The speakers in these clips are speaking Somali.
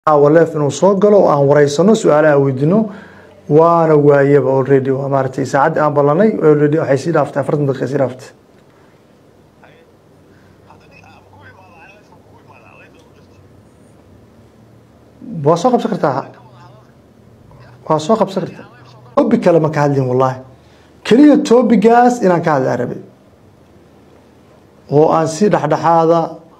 waleef inuu soo galo oo aan wareysano su-aalaha weydino waana waayaba already waa maaragtay saacaddii aan ballanay already waxay sii dhaaftay afartan daqiiqa sii dhaaftay waa soo qabsan kartaa waa soo qabsan kartaa tobi kale ma ka hadlin wallahi keliya tobigaas inaan ka hadlaa rabay oo aan si dhexdhexaada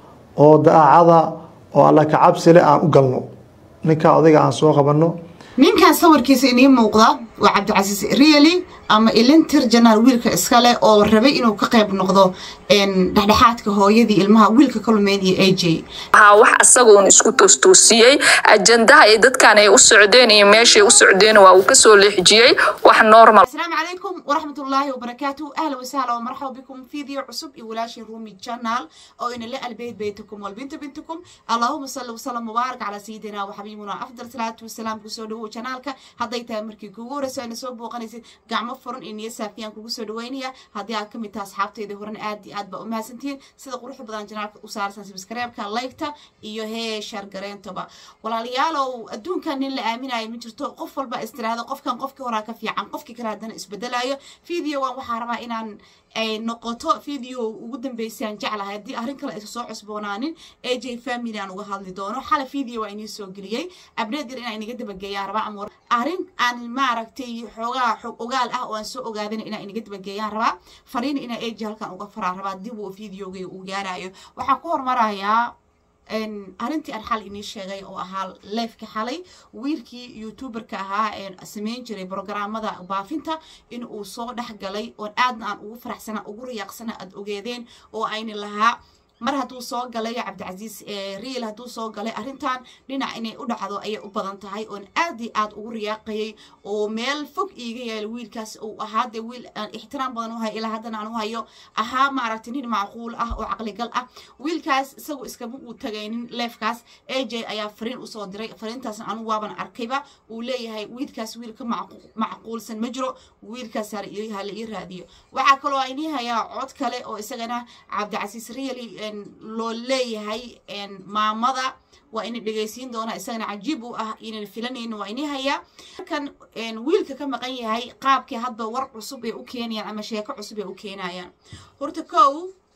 oo daacada oo alla ka cabsi leh aan u galno ninkaa odayga aan soo qabanno ninkan sawirkiisa inii muuqda waa cabdicasiis riali ama ilintir janaal wiilka iskale oo rabay inuu ka qayb noqdo dhexdhexaadka hooyadii ilmaha wiilka ka lumeen iyo a j waxaa wax asagoon isku toostoosiyey ajandaha ay dadkan ay u socdeen iyo meeshay u socdeen waa uu kasoo leexjiyey wax normal asalaamu calaykum waraxmatullaahi wabarakaatu ahla wasahla wamarxaba bikum fiideo cusub iyo walaashii rumi janaal oo ina la albeyd beytakum walbinta bintukum allahuma salli wasalam mubaarak calaa sayidina waxabiibuna afdal salaatu wasalaam kusoo dhawow janaalka hadday tahay markii kugu horeyso ayna soo booqanaysid gacmo furan iyo niyo saafiyaan kugu soo dhaweynaya haddii aad ka mid taha asxaabtayda horan aad iyo aad baa u mahadsantihiin sida quruxda badan janaalka u saarsan subscribe-ka laygta iyo hee shaargareentaba walaalayaalow adduunkan nin la aaminayo ma jirto qof walba istiraahdo qofkan qofkii horaa ka fiican qofkii kale haddana isbedelayo videogan waxaa rabaa inaan ay noqoto video ugu dambeysay aan jeclahay haddii arrin kale aysa soo cusboonaanin a j family aan uga hadli doono xala video waa inii soo geliyey abneed yar inaa inaga dabageeyaan rabaa ama arrin aan maaragtay xoogaa xog ogaal ah oo aan soo ogaadana inaa inaga dabageeyaan rabaa fariin inaa a j halkan uga faraa rabaa dib uu videogay uu gaarayo waxaan ku hormarayaa arrintii aan xal inii sheegay oo ahaa leefka xalay wiilkii youtuberka ahaa ee samayn jiray brogramada baafinta in uu soo dhex galay oon aadna aan ugu faraxsana ugu riyaaqsana aad ogeedeen oo ayna lahaa mar hadduu soo galay cabdicasiis riil hadduu soo galay arrintan dhinac inay u dhacdo ayay u badan tahay oon aad iyo aad ugu riyaaqayay oo meel fog iiga yaala wiilkaas uu ahaa dee wiil aan ixtiraam badan u hayo ilaa haddana aan u hayo ahaa maaragtay nin macquul ah oo caqligal ah wiilkaas isagu iskama uu tagaynin leefkaas a j ayaa fariin usoo diray fariintaasna anigu waaban arkayba uu leeyahay wiilkaas wiil ka macquulsan ma jiro wiilkaas hala ii raadiyo waxaa kaloo inii hayaa cod kale oo isagana cabdicasiis riali loo leeyahay maamada waa ina dhegaysiin doonaa isagana cajiib u ah inan filanayno waa ini hayaa kan wiilka ka maqan yahay qaabkii hadba war cusub ay u keenayaan ama sheeko cusub ay u keenayaan horta kow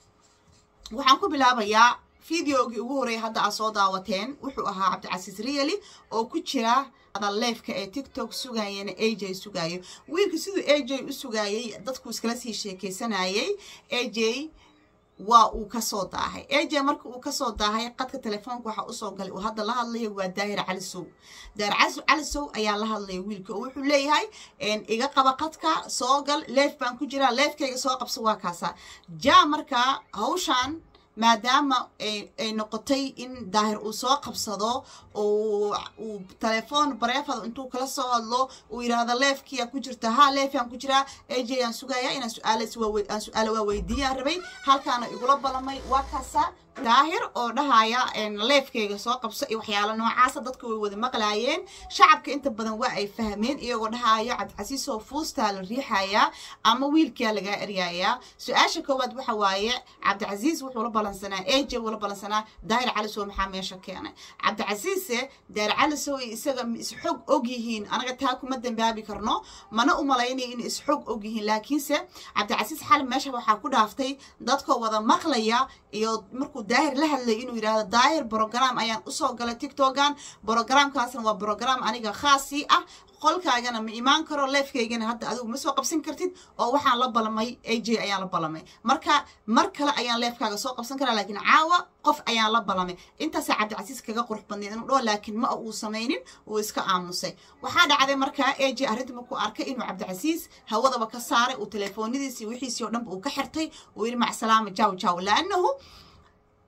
waxaan ku bilaabayaa videogii ugu horreeya hadda aad soo daawateen wuxuu ahaa cabdicasiis riali oo ku jira leefka ee tiktok sugaayana a j sugaayo wiilka siduu a j u sugaayay dadku iskala sii sheekaysanayay a j waa uu kasoo daahay a j marka uu kasoo daahay qadka telefoonka waxaa usoo galay uu hadda la hadlaya waa daahir calisow daahir calisow ayaa la hadlaya wiilka oo wuxuu leeyahay iga qaba qadka soo gal leef baan ku jiraa leefkayga soo qabso waa kaasa ja marka hawshan maadaama ay noqotay in daahir uu soo qabsado oo uu telefoon bareefada intuu kala soo hadlo uu yidhaahdo leefkiyaa ku jirta ha leefyaan ku jiraa a j aan sugaya inaan suaalaan su-aalo waa weydiiyaan rabay halkaana igula balamay waa kaasa daahir oo dhahaya leefkayga soo qabso iyo waxyaalo noocaasa dadka way wada maqlaayeen shacabka inta badan waa ay fahmeen iyagoo dhahayo cabdicasiisoo fuustaa la riixayaa ama wiilkaa lagaa eryayaa su-aasha koowaad waxa waaye cabdicasiis wuxuu la balansanaa a j wuu la balansanaa daahir calisow maxaa meesha keenay cabdicasiise daahir calisow iyo isaga ma isxog og yihiin anaga taa kuma dambaabi karno mana u malaynaya in isxog og yihiin laakiinse cabdicasiis xal meesha waxaa ku dhaaftay dadkoo wada maqlaya iyo markuu daahir la hadlay inuu yidhaahdo daahir brogram ayaan usoo galay tictokan brogramkaasna waa brogram aniga khaasii ah qolkaagana ma imaan karo leefkaygana hadda adigu ma soo qabsan kartid oo waxaan la balamay a j ayaan la balamay marka mar kale ayaan leefkaaga soo qabsan karaa laakiin caawa qof ayaan la balamay intaasaa cabdicasiis kaga qurux badneed inuu dhaho laakiin ma uu samaynin uu iska aamusay waxaa dhacday markaa a j arrinta markuu arkay inuu cabdicasiis hawadaba ka saaray uu telefoonadiisii wixiisii oo dhanba uu ka xirtay uu yidhi macsalaama jaw jaw laanahu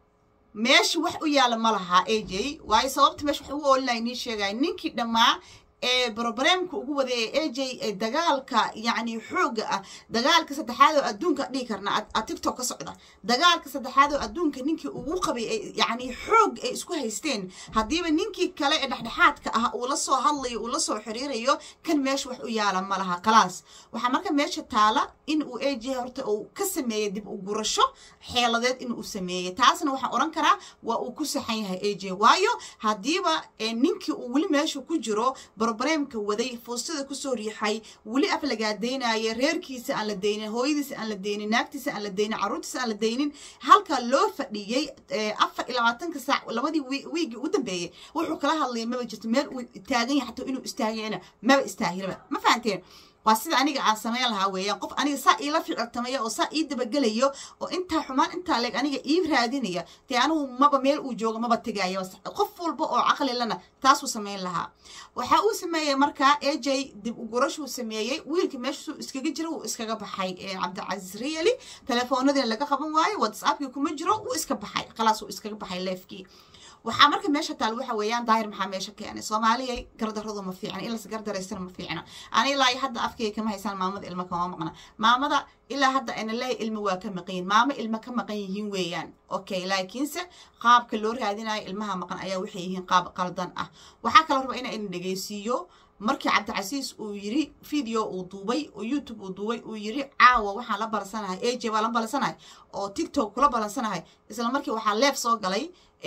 meesha wax u yaala ma lahaa a j waayo sababta meesha wax ugu oolinaya nii sheegaya ninkii dhammaa ee broblemka ugu wada ee aj ee dagaalka yacni xooga ah dagaalka saddexaad oo adduunka dhihi karna a tiktok ka socda dagaalka saddexaad oo adduunka ninkii ugu qabay ee yacni xoog ay isku haysteen haddiiba ninkii kale ee dhexdhexaadka ah uu la soo hadlayo uu la soo xiriirayo kan meesha wax u yaala ma laha khalaas waxaa marka meesha taala in uu aj horta uu ka sameeyey dib u gurasho xeeladeed in uu sameeyey taasna waxaan odhan karaa waa uu ku saxan yahay aj waayo haddiiba ninkii uu weli meesha ku jiro broblemka waday fuustada kusoo riixay weli af lagaadaynaya reerkiisa aan la daynin hooyadiisa aan la daynin naagtiisa aan la daynin carruurtiisa aan la daynin halkaa loo fadhiyey afar iyo labaatanka saac labadii wiigii ugu dambeeyey wuxuu kala hadlaya maba jirto meel uu taagan yahay xataa inuu istaagayana maba istaahilaba ma fahanteen waa sida aniga aan samayn lahaa weeyaan qof aniga saa iila ficiltamaya oo saa ii dabagelayo oo intaa xumaan intaa leeg aniga ii raadinaya dee anigu maba meel uu joogo maba tegaayo qof walba oo caqli lana taasuu samayn lahaa waxa uu sameeyey markaa aj dib ugurashuu sameeyey wiilkii meeshuu iskaga jira wuu iskaga baxay cabdicasiis riyali telefoonadiina laga qaban waayo whatsappkii kuma jiro wuu iska baxay khalaas wuu iskaga baxay leefkii waxaa marka meesha taal waxa weeyaan daahir maxaa meesha keenay soomaaliyay gardaradu ma fiicna in las gardaraystana ma fiicna ani ilaa hadda afkayga kama haysaan maamada ilma kama maqna maamada ilaa hadda ana leeya ilma waa ka maqan yihin maamo ilma ka maqan yihiin weeyaan okay laakiinse qaabka loo raadinayo ilmaha maqan ayaa waxay yihiin qaab qaldan ah waxaa kaloo raba ina idin dhegeysiiyo markii cabdicasiis uu yiri video uu duubay oo youtube uu duubay uu yiri caawa waxaan la balansanahay aj baa la balansanahay oo tiktok kula balansanahay isla markii waxaa leef soo galay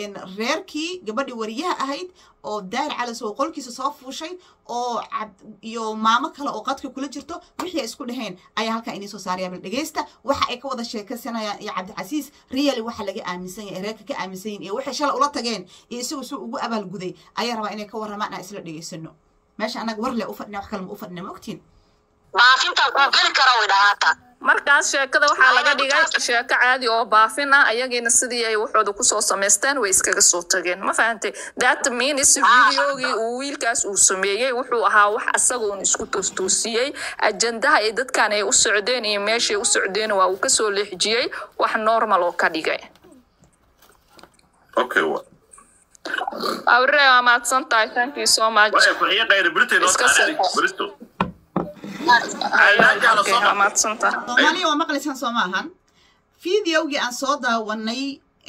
reerkii gabadhii wariyaha ahayd oo daahir calis oo qolkiisa soo fuushay oo iyo maamo kale oo qadka kula jirto wixii ay isku dhaheen ayaa halkaa inii soo saaraya bal dhegeysta waxa ay ka wada sheekaysanayaan iyo cabdicasiis riyali waxa laga aaminsan yahay reerka ka aaminsan yihin iyo waxay shalay ula tageen iyo isagu suu ugu abaalguday ayaa rabaa inay ka warramaan aan isla dhegeysano meesha annaga war le u fadhina wax kale ma u fadhina ma ogtiin baafintaan kuu geli kara way dhahaata markaas sheekada waxaa laga dhigay sheeko caadi oo baafin ah ayagiina sidii ay waxooda kusoo samaysteen way iskaga soo tageen ma fahantay that means videogii uu wiilkaas uu sameeyey wuxuu ahaa wax asaga uun isku toostoosiyey ajandaha ay dadkan ay u socdeen iyo meeshay u socdeen waa uu kasoo leexjiyey wax normal oo ka dhigay okay wa awre waa mahadsan tahay thank you so much waxay kuxiye qayri britain oo Iska tahay soo- bristo Okay, waa mahadsan tahay soomaaliya waa maqlaysaan soo maahan videogii aan soo daawanay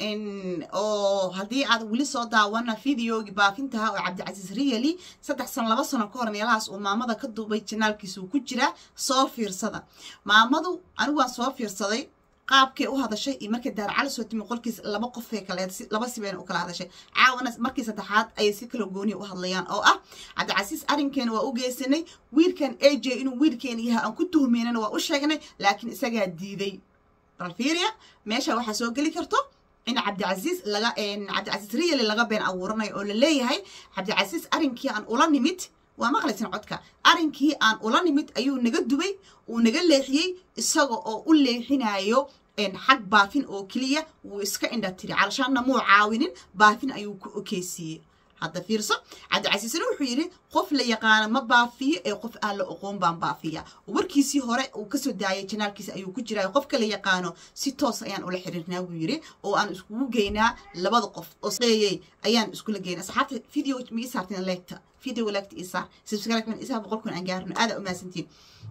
oo haddii aad weli soo daawana videogii baafintaha oo cabdicasiis riyali saddex sano laba sano ka hor meelahaas uu maamada ka duubay janaalkiisa uu ku jiraa soo fiirsada maamadu anigu waan soo fiirsaday qaabkay u hadashay iyo markay daar cali soo timi qolkiis laba qofay kale laba sibeen u kala hadashay caawana markii saddexaad ayay si kala gooniya u hadlayaan oo ah cabdicasiis arrinkeena waa u geysanay wiilkan aj inuu wiilkeena yahay aan ku tuhmeynana waa u sheegnay laakiin isagaa diiday bal fiiriya meesha waxaa soo geli karto in cabdicasiis laga cabdicasiis riyali laga been abuuranayo oo la leeyahay cabdicasiis arrinkii aan ula nimid waa maqlaysan codka arrinkii aan ula nimid ayuu naga dubay uu naga leexiyey isaga oo u leexinayo xag baafin oo keliya wuu iska indha tiri calashaanna muu caawinin baafin ayuu ku okeysiiyey hadda fiirso cabdicasiisna wuxuu yidhi qof la yaqaano ma baafiyo ee qof aan la oqoon baan baafiya warkiisii hore uu kasoo daayay janaalkiisa ayuu ku jiraa qofka la yaqaano si toos ayaan ula xiriirnaa buu yidhi oo aan iskugu geynaa labada qof oo seeyey ayaan iskula geynaa asxaabta video ma ii saarteen leegta video leegta ii saar subscribe man isaa boqol kun aan gaarno aada u mahadsantiin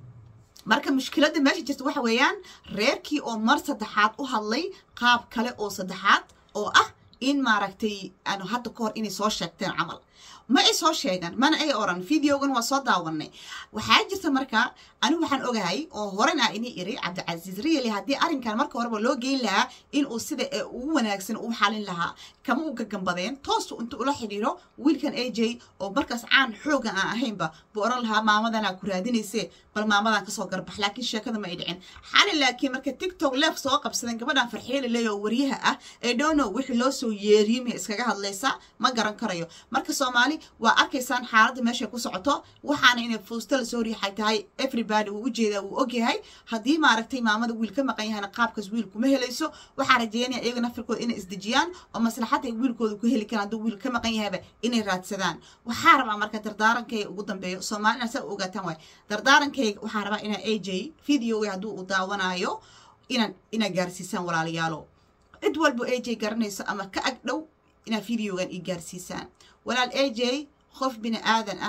marka mushkiladda meesha jirta waxa weeyaan reerkii oo mar saddexaad u hadlay qaab kale oo saddexaad oo ah in maaragtay aanu hadda ka hor inay soo sheegteen camal ma ay soo sheegan mana ay oran videogan waa soo daawanay waxaa jirta marka anigu waxaan ogahay oo horena ini iri cabdicasiis riyali haddii arrinkan marka horeba loo geyn lahaa inuu sida ee ugu wanaagsan u xalin lahaa kama u gagambadeen toostu inta ula xidhiiro wiilkan aj oo markaas caan xoogan aan ahaynba buu oran lahaa maamadanaa ku raadinayse bal maamadan kasoo garbax laakiin sheekada ma ay dhicin xali laakiin marka tiktok leef soo qabsadeen gabadhan farxiile leeyo oo wariyaha ah ee dhono wixii loo soo yeeriyey may iskaga hadlaysaa ma garan karayo marka soomaali waa arkaysaan xaaladda meeshay ku socoto waxaana inay fuusta lasoo riixay tahay everybody wuu ujeedaa wuu ogyahay haddii maaragtay maamada wiil ka maqan yahayna qaabkaas wiil kuma helayso waxaa rajeynaya iyaga nafirkooda inay isdejiyaan oo maslaxadda ay wiilkooda ku heli karaan hadduu wiil ka maqan yahayba inay raadsadaan waxaa rabaa marka dardaarankayga ugu dambeeyo soomaalina saa u ogaataan waay dardaarankayga waxaa rabaa inaa aj videoga hadduu u daawanayo inaan inaa gaarsiisaan walaalayaalo cid walba aj garanayso ama ka ag dhow inaad videogan ii gaarsiisaan walaal aj qof bini aadan ah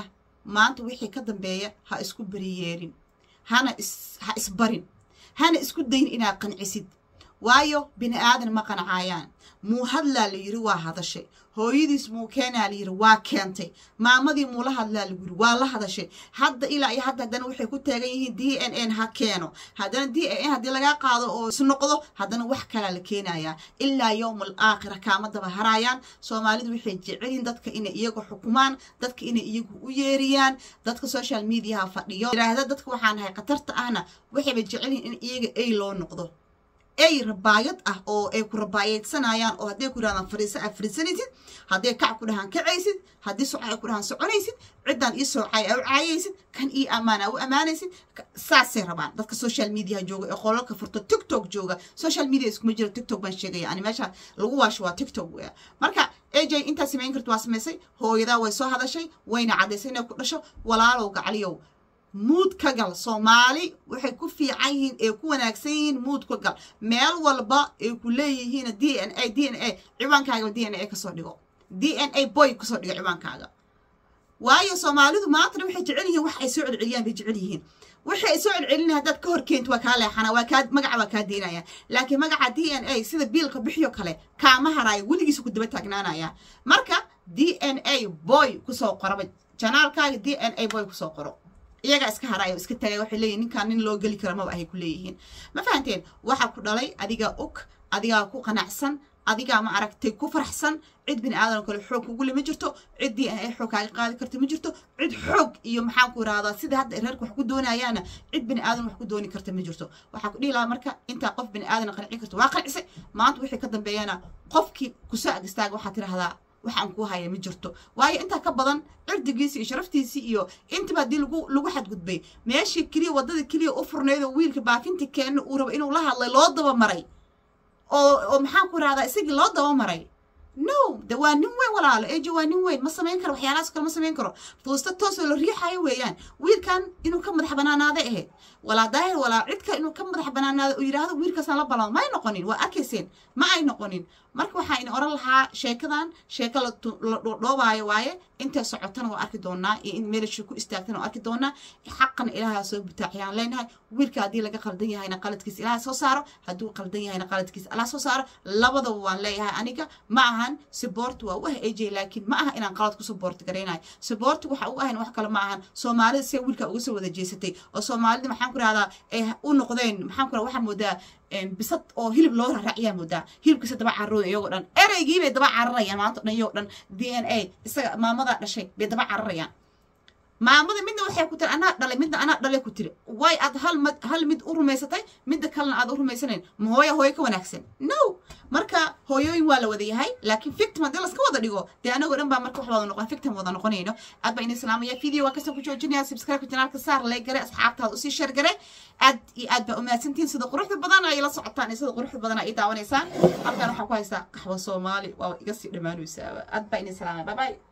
maanta wixii ka dambeeya ha isku beriyeerin hana is ha isbarin hana isku dayn inaad qancisid waayo bini aadan ma qancaayaan muu hadlaa la yiri waa hadashay hooyadiis muu keenaa la yiri waa keentay maamadii muula hadlaa lagu yiri waa la hadashay hadda ilaa iyo hadda haddana waxay ku taagan yihiin d n n ha keeno haddana d n n haddii lagaa qaado oo isnoqdo haddana wax kalaa la keenayaa ilaa yowm al aakhira kaama daba haraayaan soomaalidu waxay jecelyihin dadka inay iyagu xukumaan dadka inay iyagu u yeeriyaan dadka social mediaha fadhiyo yiraahda dadka waxaan ahay khatarta ahna waxayba jecelyihin in iyaga ay loo noqdo ay rabaayad ah oo ay ku rabaayadsanayaan oo hadday ku dhahdaan fariisa aad fariisanaysid hadday kac ku dhahaan kacaysid haddii soca ay ku dhahaan soconaysid ciddaan ii soocay aa u caayaysid kan ii ammaan aa u ammaanaysid saasay rabaan dadka social mediaha jooga ee qolalka furto tiktok jooga social media iskuma jiro tiktok baan sheegaya ani meesha lagu waasho waa tiktok weya marka aj intaa samayn karta waa samaysay hooyadaa way soo hadashay wayna caddaysay inay ku dhasho walaalow gacaliyow muud ka gal soomaali waxay ku fiican yihiin ee ku wanaagsan yihiin muud ka gal meel walba ay ku leeyihiin d n a d n a ciwaankaaga d n a kasoo dhigo d n a boy kasoo dhigo ciwaankaaga waayo soomaalidu maantana waxay jecel yihiin wax ay soo celceliyaan bay jecel yihiin wixii ay soo celcelina haddaad ka hor keento waa kaa leexana waa kaa magaca waa kaa deynaya laakiin magaca d n a sida biilka bixiyo kale kaama haraayo weligiisa ku daba taagnaanaya marka d n a boy kusoo qoraba janaalkaaga d n a boy kusoo qoro iyagaa iska haraayo iska tagay waxay leeyihin ninkaan nin loo geli kara maba ahay ku leeyihiin ma fahanteen waxaa ku dhalay adigaa og adigaa ku qanacsan adigaa ma aragtay ku faraxsan cid bini aadan kale xoog kugule ma jirto ciddii ay xoog kaaga qaadi karta ma jirto cid xoog iyo maxaan ku irahdaa sida hadda reerka wax ku doonayaana cid bini aadan wax ku dooni karta ma jirto waxaa ku dhihi lahaa marka intaa qof bini aadan qancin karto waa qancisay maanta wixii ka dambeeyana qofkii kusoo ag istaaga waxaa tidhahdaa waxaan ku haya ma jirto waayo intaa ka badan cirdigiisi iyo sharaftiisii iyo intaba haddii lagu lagu xadgudbay meeshii keliya waddada keliya u furnayd oo wiilka baafinta keenna uu rabo inuu la hadlay loo daba maray oo oo maxaan ku rahdaa isagii loo daba maray no de waa nin weyn walaalo ejo waa nin weyn ma samayn karo waxyaalahaas kale ma samayn karo fuusta toosoo la riixayo weeyaan wiilkan inuu ka madax banaanaaday ahayd walaa daahir walaa cidka inuu ka madax banaanaado uu yidhaahdo wiilkaasaan la balamo ma ay noqonin waa arkayseen ma ay noqonin marka waxaa ina oran lahaa sheekadan sheeko la dhoobaayo waaye intay socotana waa arki doonaa iyo in meelasha ku istaagtana waa arki doonaa xaqana ilaaha soo butaaciyaan leenahay wiilka haddii laga qaldan yahayna qaladkiis ilaha soo saaro hadduu qaldan yahayna qaladkiis allah soo saaro labadaba waan leeyahay aniga ma ahan support waa u ah aj laakiin ma aha inaan qalad ku support garaynayo support waxa u ahayn wax kale ma ahan soomaalida see wiilka uga soo wada jeesatay oo soomaalida maxaan ku rahdaa ay u noqdeen maxaan ku rahdaa waxaa moodaa bisad oo hilib loo raraaciyaa moodaa hilibkiisa daba cararooda iyagoo dhan ereygii bay daba cararayaan maanta dhan iyagoo dhan d n a isaga maamadaa dhashay bay daba cararayaan maamada midna waxay ku tiri anaa dhalay midna anaa dhalay ku tiri way aad hal mid hal mid u rumaysatay midda kalena aad u rumaysanayn ma hooya hooyo ka wanaagsan no marka hooyooyin waa la wada yahay laakiin victim haddii laska wada dhigo dee anagoo dhan baa marka wax wada noqon victim wada noqonayno aad baa ini islaamaya video waa kasoo ku joojinaya subscribe janaalka saar lay gare asxaabtaada usii share gare aad iyo aad baa umahadsantihin sida quruxda badan ay la socotaan iyo sida quruxda badan ay daawanaysaan halkan waxaa ku haystaa qaxwo soomaali waa iga sii dhammaanaysaaba aad baa ini islaamaya bye bye